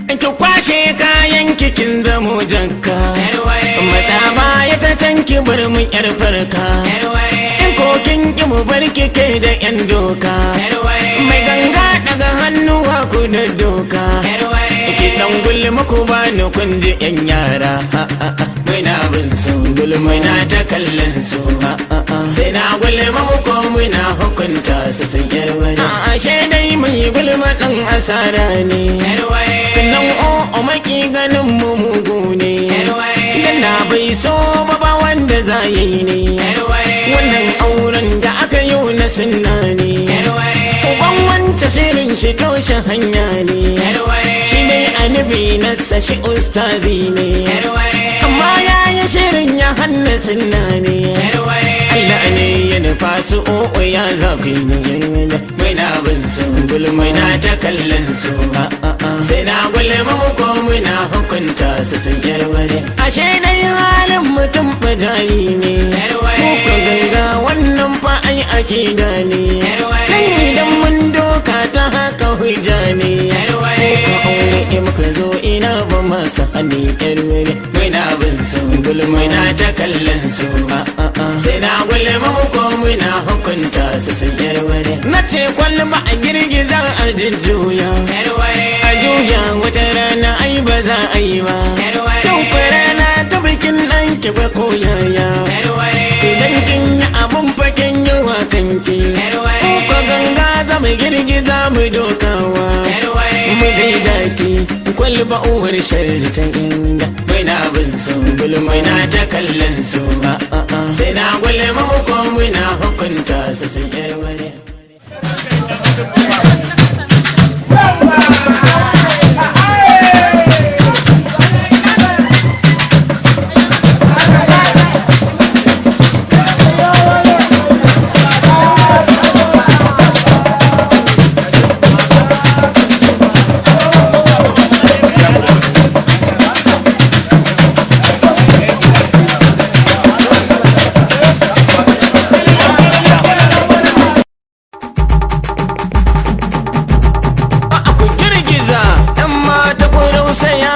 ki kwashe kayan kikin zamo jakka matsa baya ta can ki bar mu yar farka in kokin ki mu bar ki kai da yan doka mai ganga daga hannuwa ku da doka ki dan gulma ku ba ni kun ji yan yara muna bin su gulma na ta kallon su sai na gulma mu ko muna hukunta su sun yarware ashe dai mai gulma dan asara ne sannan o maki ganin mu mugu ne dan na bai so ba ba wanda za yi ne wannan auren da aka yi na sunna ne uban wanta shirin shi toshe hanya ne shi dai annabi nasa shi ustazi ne amma ya yi shirin ya hanna sunna ne Allah ne ya nufa su o'o ya za ku yi mai na bin su gulmai na ta kallon su sai na gulma mu ko muna hukunta su sun yarware ashe dai halin mutum bajari ne ko ganga wannan fa ai ake gane dan idan mun doka ta haka hujja ne ko aure in muka zo ina ba masa hani yarware mai na bin su gulmai na ta kallon su sai na gulma mu ko muna hukunta su sun yarware na ce kwalba a girgiza a jujjuya a juya wata rana ai ba za a yi ba yau fa rana ta bikin ɗan ki ba ko yaya idan kin yi abun fakin yawa kanki ko ganga za mu girgiza mu dokawa mu gaida ki kwalba uwar sharri ta inda mai na bin su gulmai na ta kallon su sai na gulma mu ko muna hukunta su sun yarware ku girgiza ɗan mata ku rausaya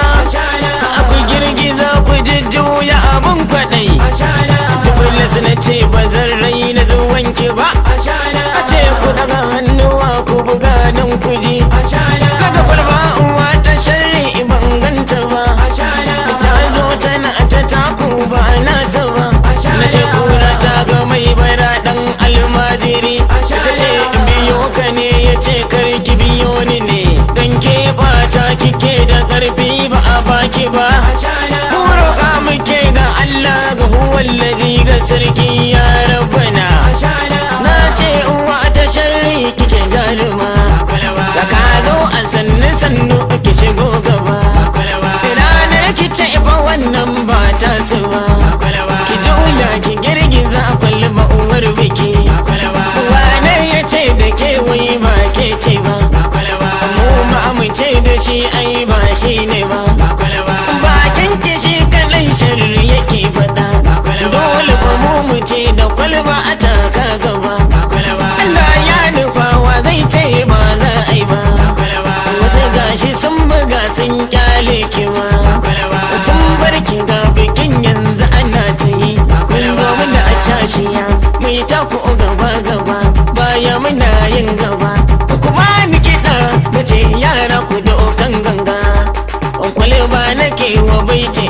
ku girgiza ku jujjuya abun kwaɗai tubulis na ce ba zan rai na zuwanki ba a ce ku daga hannuwa ku buga don ku ji daga kwalba uwa ta sharri ban ganta ba ta zo tana ta taku ba na ta ba na ce kura ta ga mai bara ɗan almajiri ta ce biyo ka ne ya ce karki biyo ni ne dan ke bata kike da karfi ba a baki ba mu roƙa muke ga Allah ga huwallazi ga sarki ya rabbana na ce uwa ta sharri kike jaruma ta ka zo a sannu sannu ki shigo gaba ranar ki ce ba wannan ba ta su ba ki juya ki girgiza kwalba uwar biki wane ya ce da ke wai ba ke ce ba mu ma mu ce da shi ai ba shi ne ba bakin ki shi kaɗai sharri yake faɗa dole ba mu mu ce da kwalba a taka gaba Allah ya nufa wa zai ce ba za a yi ba wasu gashi sun buga sun kyale ki ma sun bar ki ga bikin yanzu ana ta yi kun zo mana a cashiya mu yi taku gaba gaba baya muna yin gaba kuma ni kiɗa na ce yara ku da okan ganga kwalba nake wa baiti